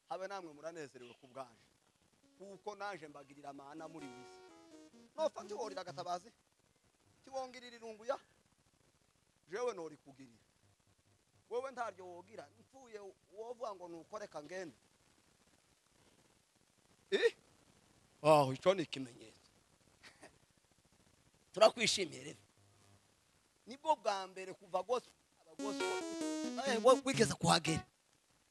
habe namwe muranezerewe ku bwanjye kuko naje mbagirira amahana muri iyi si nopfa ntiworira agatabazi ntiwongirira irungu ya jewe norikugirira wewe ntaryo wogira mpfuye wovuga ngo nukoreka ngende Eh? aho icyo ni ikimenyetso turakwishimiye rero nibwo bwa mbere kuva gospel abagospel eh, wo- wigeze kuhagera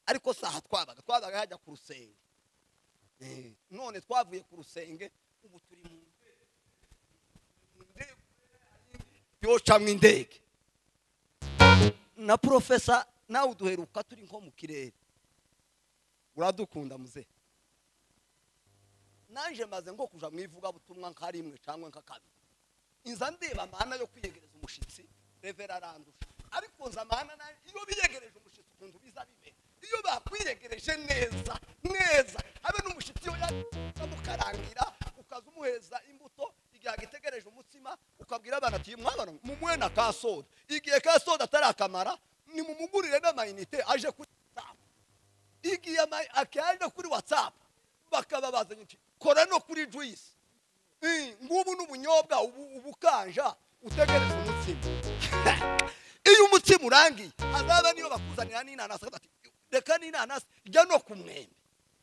ariko saha twabaga twabaga hajya ku rusenge Eh, none twavuye ku rusenge ubu turi mu mu ndege yocamwa indege na profesa nawe uduheruka turi nko mu kirere uradukunda muze nanje maze nko kuja mu ivugabutumwa nka rimwe cyangwa nka kabiri inza ndeba amahana yo kwiyegereza umushitsi revera arandusha ariko nza amahana na- iyo biyegereje umushitsi ukuntu biza bimera iyo bakwiyegereje neza neza habe n'umushitsi yo yamukarangira ukaza umuheza imbuto igihe agitegereje umutsima ukabwira abana ati mwana mumuhe na ka soda igihe ka soda atarakamara nimumugurire n'amayinite aje kuri whatsapp igihe ama- akaje kuri whatsapp bakaba bazanye uti kora no kuri juice Eh, ngubu n'ubunyobwa ubu- ubukanja utegereza umutsima iyo umutsima urangiye azaba niyo bakuzanira n'inanasi bati reka n'inanasi jya no ku mwembe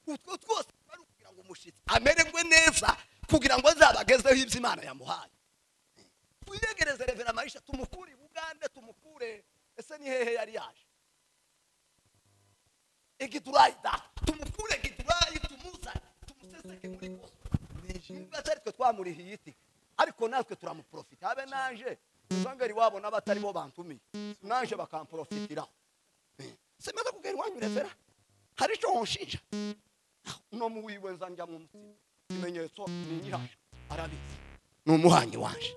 utwo twose bari kugira ngo umushyitsi amererwe neza kugira ngo azabagezeho ibyo imana yamuhaye twiyegereze revera marisha tumukure i bugande tumukure ese ni hehe yari yaje igiturayi da tumukure igiturayi tumuzane tumuseseke muri gospel nubwo atari twe twamurihiye iti ariko natwe turamuprofita habe naje uzangari wabo n'abatari bo bantumiye naje bakamprofitiraho simaze kugera iwanyu revera hari icyo wonshinja uno mu wiwe nza njya mu mutima ikimenyetso ni nyiraje arabizi ni umuhanyi waje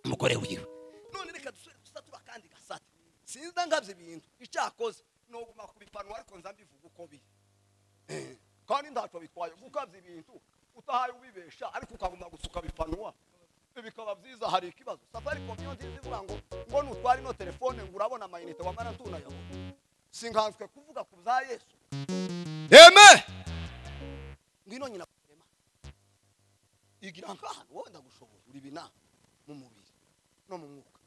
umugore wiwe none reka dusubire gusa tuba kandi gasate sinza ngabye ibintu icyakoze ni uguma kubipanura ariko nza mbivuga uko biri Eh, kandi ntacyo bitwaye gukabya ibintu utahaye ubibesha ariko ukaguma gusuka bipanura bikaba byiza hari ikibazo safari niyo nziza ivuga ngo ngo nutwara ino telefone ngo urabona amayinite wamara ntunayabona sinkanzwe kuvuga ku bya yesu eme ngwino nyina kurema igira nk'ahantu wowe ndagushoboye uri bina mu mubiri no mu mwuka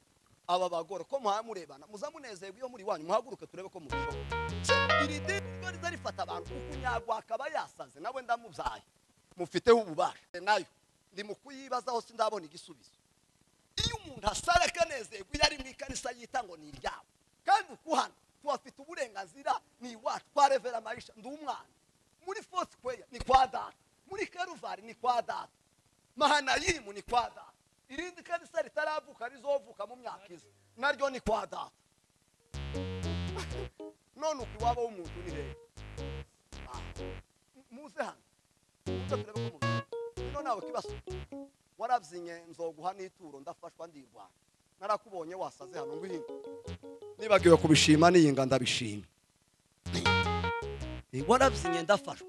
aba bagore ko muhaya murebana muza munezerwa iyo muri wanyu muhaguruke turebe ko mubishoboye Se, iri dini ryo riza rifata abantu ukunyagwa akaba yasaze nawe ndamubyaye mufiteho ububasha nayo ndi mu kuyibazaho sindabona igisubizo iyo umuntu asara akanezerwa iyo ari mu ikanisa yita ngo ni iryabo kandi ukuhana tuhafite uburenganzira ni iwacu kwa revera marisha ndi umwana muri fosi kweya ni kwa data muri karuvari ni kwa data mahanayimu ni kwa data irindi kanisa ritaravuka rizovuka mu myaka iza naryo ni kwa data none uku iwabo w'umuntu ni hehe Ah, muze hano muze turebe ko mubizi ino nawe kibazo warabyinnye nzoguha n'ituro ndafashwa ndirwana narakubonye wasaze hano ngwino nibagiwe kubishima niyinga ndabishima Eh, warabyinnye ndafashwa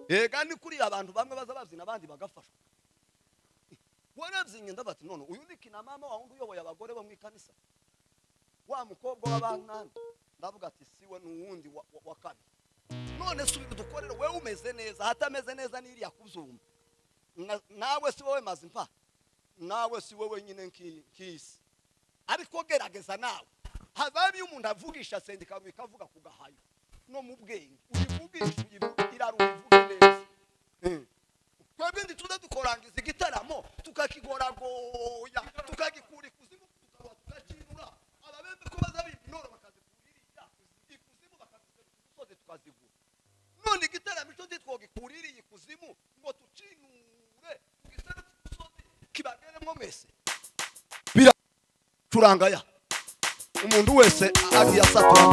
ega ni kuriya abantu bamwe baza babyina abandi bagafashwa Eh, warabyinnye ndabati none uyu ni kinamama wa wundi uyoboye abagore bo mu ikanisa wa mukobwa w'abankana ndavuga ati siwe ni uwundi wa- wa- wa kabiri none subira udukorere wewe umeze neza hatameze neza n'iriya kuzuma Na- nawe si wowe mazimpa nawe si wowe nyine nki- nk'isi ariko gerageza nawe havamo iyo umuntu avugisha sendika ikavuga ku gahayo no mu bwenge uyivugisha uyivuge irara uyivuge neza Eh. twebwe ntituze dukorangiza igitaramo tukakigoragoya tukagikura ikuzimu tukaba tugakinura ababembe ko baza bimba intore bakazikuririya ikuzimu bakazizana ku musozi tukazigura none igitaramo icyo ntitwogikuririye ikuzimu ngo tucinure tugisane ku musozi kibageremo mwese biracurangaya umuntu wese agiye asatura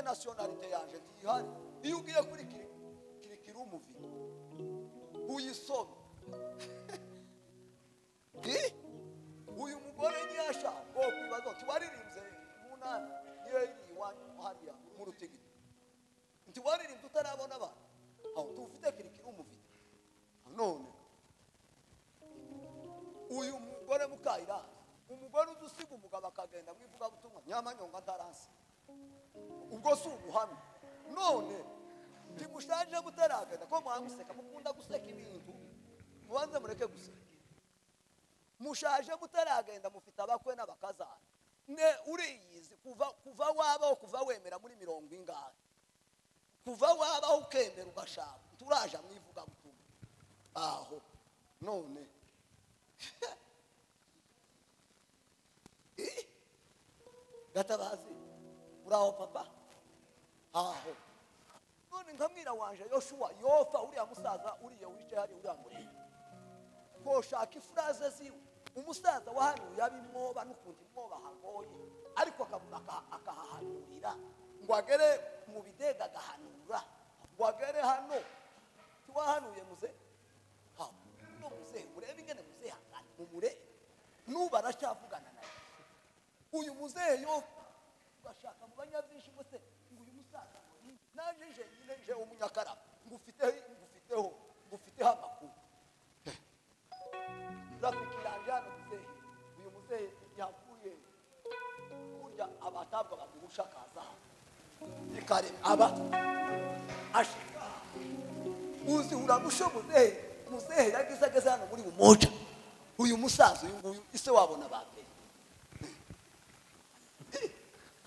nasiyonarite yanjye ntihari iyo ugiye kuri kiri- kirikiri umuvi uyisome Eh? uyu mugore ntiyashaka ngo kwibaza uti waririmbye mu ntara yeyi iwanyu hariya mu rutigiti nti waririmbye utarabona abantu aho tuwufite kirikiri umufite none uyu mugore mukayiranga umugore uzi usiga umugabo akagenda mu ivugabutumwa nyamanyonga ntaransi ubwo si ubuhamya none ntimushaje mutaragenda ko mwaguseka mukunda guseka ibintu mubanze mureke guseka mushaje mutaragenda mufite abakwe n'abakazana ne uriyizi kuva kuva wabaho kuva wemera muri mirongo ingahe kuva wabaho ukemera ugashaka turaje mwivugabutumwa aho none Eh? gatabazi uraho papa aho none nkamwira wanje yoshuwa yofa uriya musaza uriya wicaye hariya uriya murebe koshaka ifuraze ziwe umusaza wahanuye abimwoba n'ukuntu imwoba hagoye ariko akabona aka- akahahanurira ngo agere mu bidega agahanura ngo agere hano tiwahanuye muze ha no muze urebe ingene muze hangana mumure nuba aracyavugana nawe uyu muzehe yo bashaka mu banyabyinshi bose ngo uyu musaza ngo ni- naje nje nyine nje umunyakaraba ngufiteho ngufiteho ngufiteho amakuru rafiki yanjye hano muzehe uyu muzehe yavuye kurya abatabwa babirusha akaza ikarema aba ashika uzi uramushe muzehe muzehe yagize ageze hano muri umoja uyu musaza uyu nguyu ise wabona ba mbere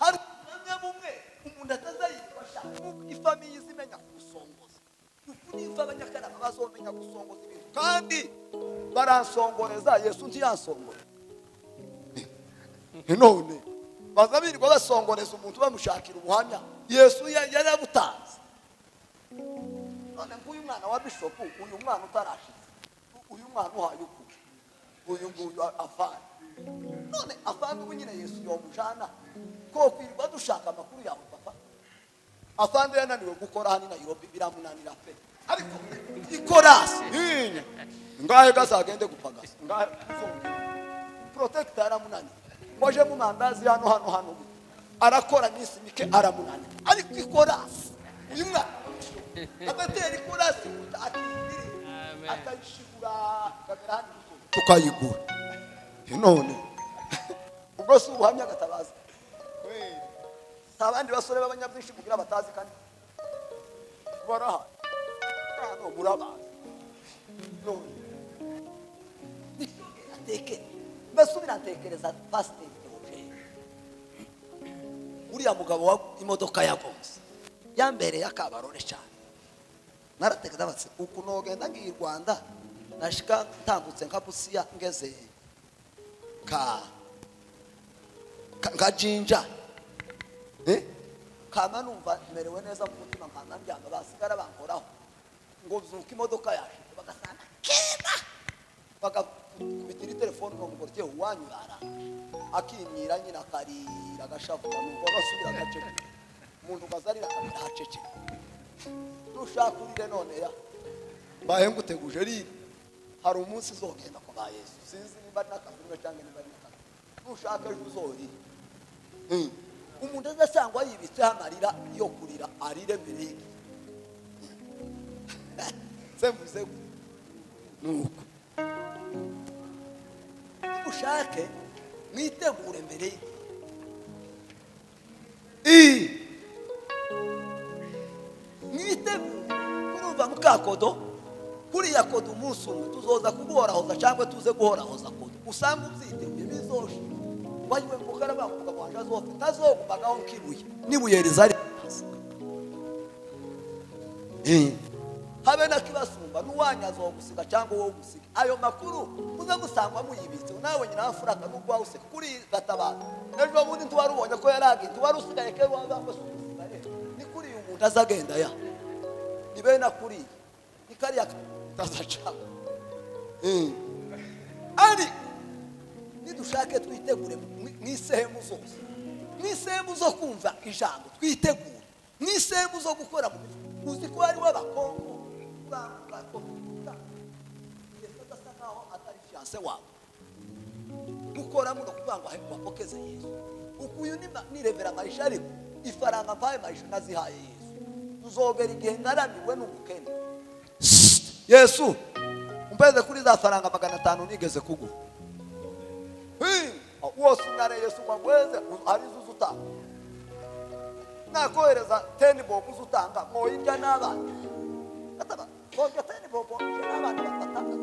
hari umwanya bumwe umuntu atazayifasha ifamiye izimenya gusongoza uku niba abanyakarama bazomenya gusongoza ibintu kandi baransongoreza yesu ntiyansongore none baza birirwa basongoreza umuntu bamushakira ubuhamya yesu ya- yarabutanze none nguyu mwana wa bishopu uyu mwana utarashitse uyu mwana uhaye ukuri uyu nguyu avana none afande ubu nyine yesu yomujana ko kwirirwa dushaka amakuru yawe papa afande yananiwe gukora hano i nayirobi biramunanira pe ariko ikorasi inye ngahe gazagende gupagasa ngahe protect aramunanira mwaje mu mandazi hano hano hano arakora iminsi mike aramunanira ariko ikorasi uyu mwana agatera ikorasi akiyiri akayishigura akagera hano tukayigura none ubwo si ubuhamya agatabaza si abandi basore b'abanyabyinshi kugira batazi kandi barahari hano murabazi none ateke mbese ubiratekereza pasiteri teogene uriya mugabo wa imodoka yagonze yambereye akabarore cyane naratekereza bati ukuntu wogenda ngiye i rwanda nashika ntambutse nka busiya ngeze ka ka- nka jinja Eh? kama numva merewe neza mu mutima nkana mbyamba basigara bankoraho ngo zuka imodoka yaje bagasanga keba bagakubitira telefone ngo mugore tewe wanyu yara akimyira nyina akarira agashavuka nuko agasubira agacece umuntu ukazarira akamira hacece ntushakurire none ya mbaye nguteguje riri hari umunsi uzogenda kwa ba yesu sinzi niba ari n'akavunwe cyangwa niba ari n'akavunwe nushaka ejo uzorira Mm. umuntu azasangwa yibitseho amarira yo kurira arire mbere y'igi se mvuze gutya nuko ushake mwitegure mbere y'igi mwitegure kurumva mukakodo kuriya kodo umunsi umwe tuzoza kuguhorahoza cyangwa tuze guhorahoza kodo usanga ubyiteguye bizoshe wajwe mukara bakuga wanje azofe ntazogumagaho nk'ibuye n'ibuye rizari hasi. Eh. habe nakibasumba n'uwanyu azogusiga cyangwa wowe umusige ayo makuru uze gusangwa muyibitse nawe nyina wafuraka n'ubwo wawe useka kuri gatabaza ejo bundi ntiwari ubonye ko yaragiye ntiwari usigaye kera wazangwa si umusigare ni kuri uyu muntu azagenda ya ni bene akuriye ni kariya kazacana ariko nidushake twitegure mu- mu isehemu zose mu isehemu zo kumva ijambo twitegure n'isembu zo gukora mu mifuka uzi ko hariho abakongo adasa nkaho atari fiyanse wawe mukora muno kugira ngo wapokeze yesu ukuyu ni ma- ni revera marisha ariko ifaranga mpaye marisha nazihaye yesu uzogera igihe ngaramiwe n'ubukene yesu umpeze kuri za faranga magana atanu nigeze kuguha Hey, wose unare yesu wagweze arizo uzutanga nakohereza teni bobu uzutanga mwoyirya n'abana Gataba, boga teni bobo irya n'abana batatu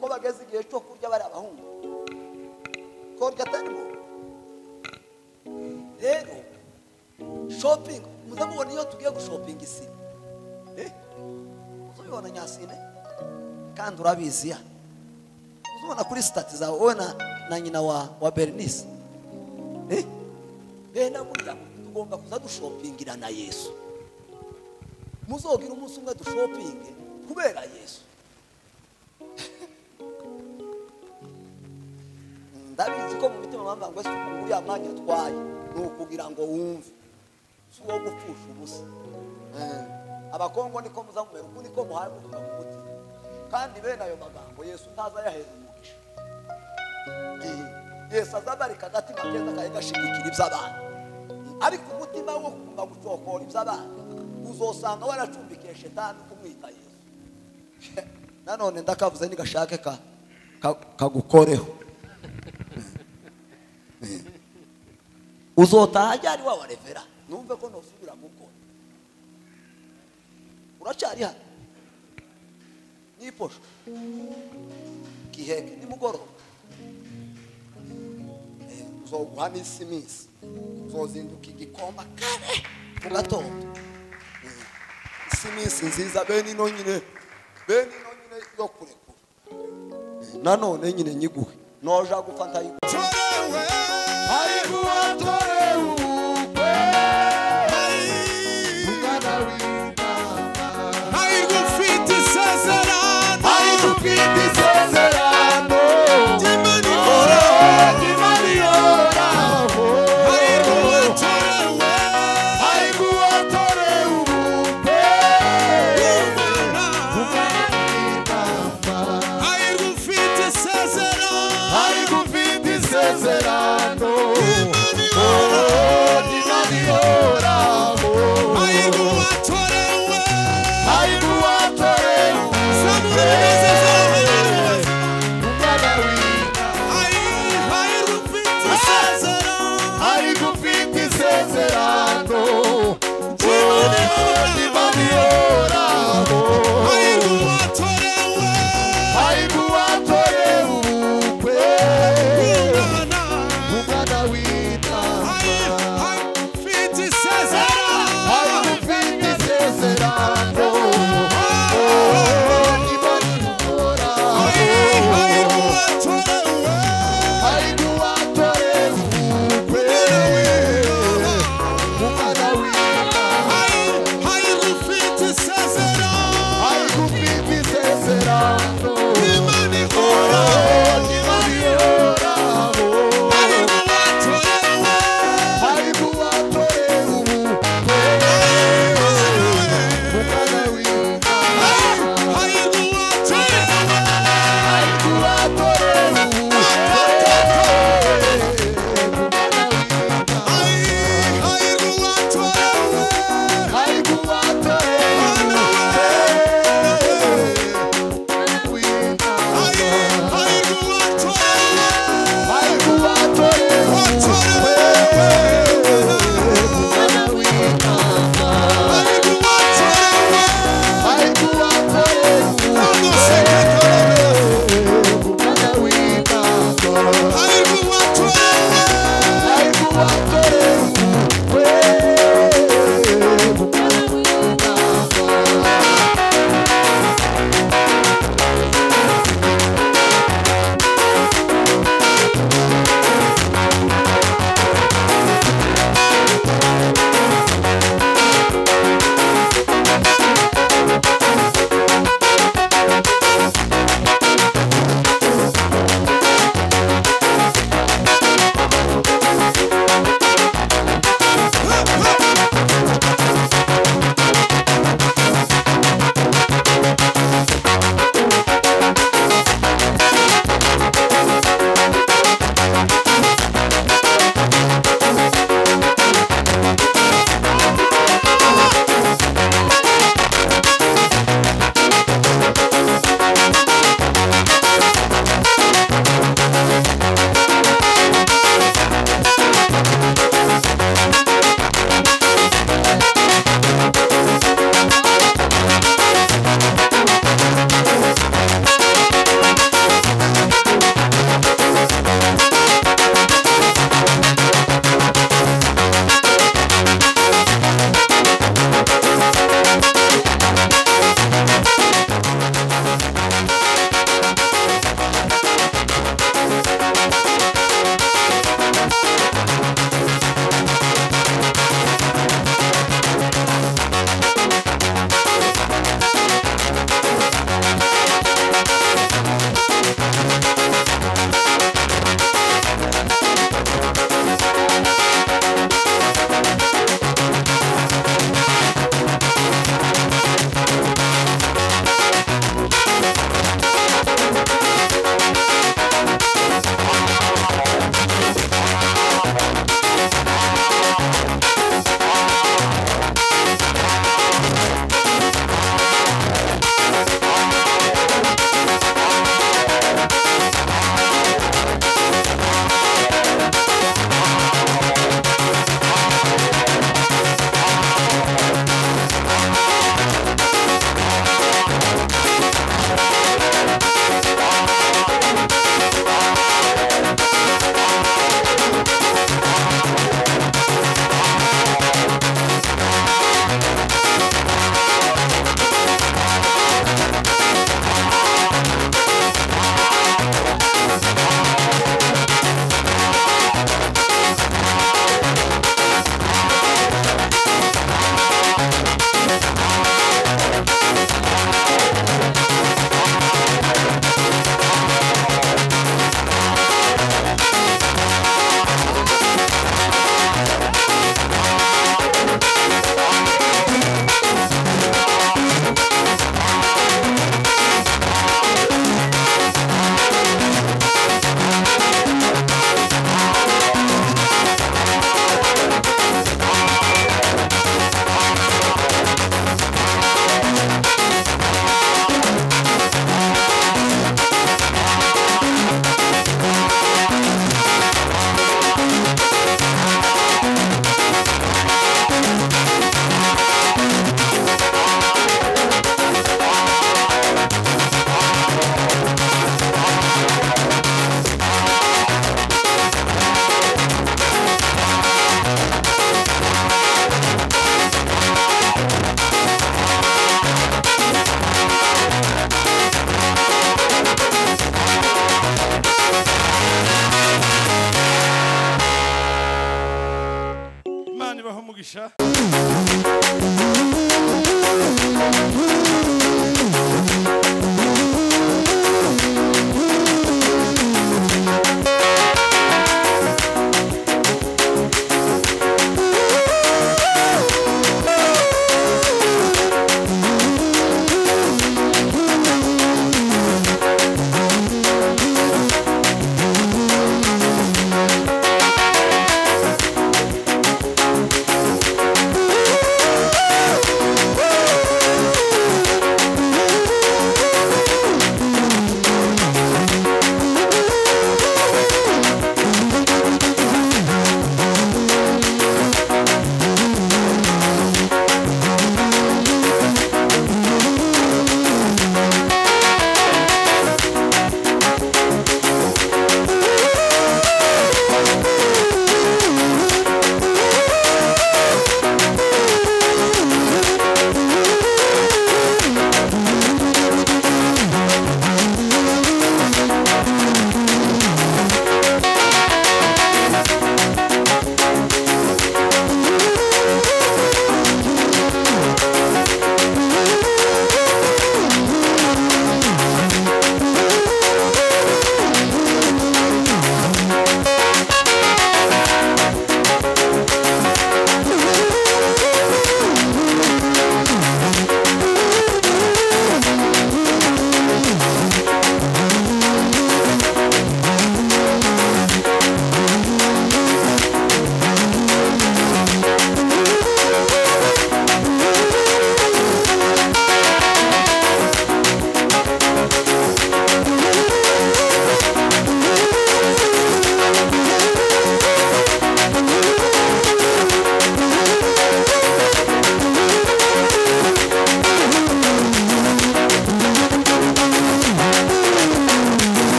ko bageze igihe cyo kurya bari abahungu korya teni bobo rero shopingi muze mubona iyo tugiye gushopinga isine Eh, uzubibona nyasine kandi urabizi ya uzubona kuri sitati zawe wowe na, na nyina wa, wa bernice Eh? bene burya tugomba kuza dushopingira na yesu muzogira umunsi umwe dushopinge kubera yesu ndabizi ko mu mitima bamva ngo ese uriya mwanya atwaye ni ukugira ngo wumve si uwo gupfusha ubusa Eh, abakongo niko muzamumera uku niko muhaye gutuka mu muti kandi bene ayo magambo yesu ntaza yahera umugisha yesu azabarika agatima keza kari gashigikira iby'abana ariko umutima wo kuguma gucokora iby'abana uzosanga waracumbikiye shetani kumwita yesu nanone ndakavuze nigashake ka- ka- kagukoreho uzotaha ajyari wa wa revera numve ko ntusubira gukora uracyari hano niposho giheke nimugoroba Eh, uzoguha n'isi minsi uzozinduka igikomba kare mu gatondo Eh, isi minsi nziza bene ino nyine bene ino nyine yo kurekura Eh, nanone nyine nyiguhe noja gupfa ndayiguha Tore we, Hallelujah.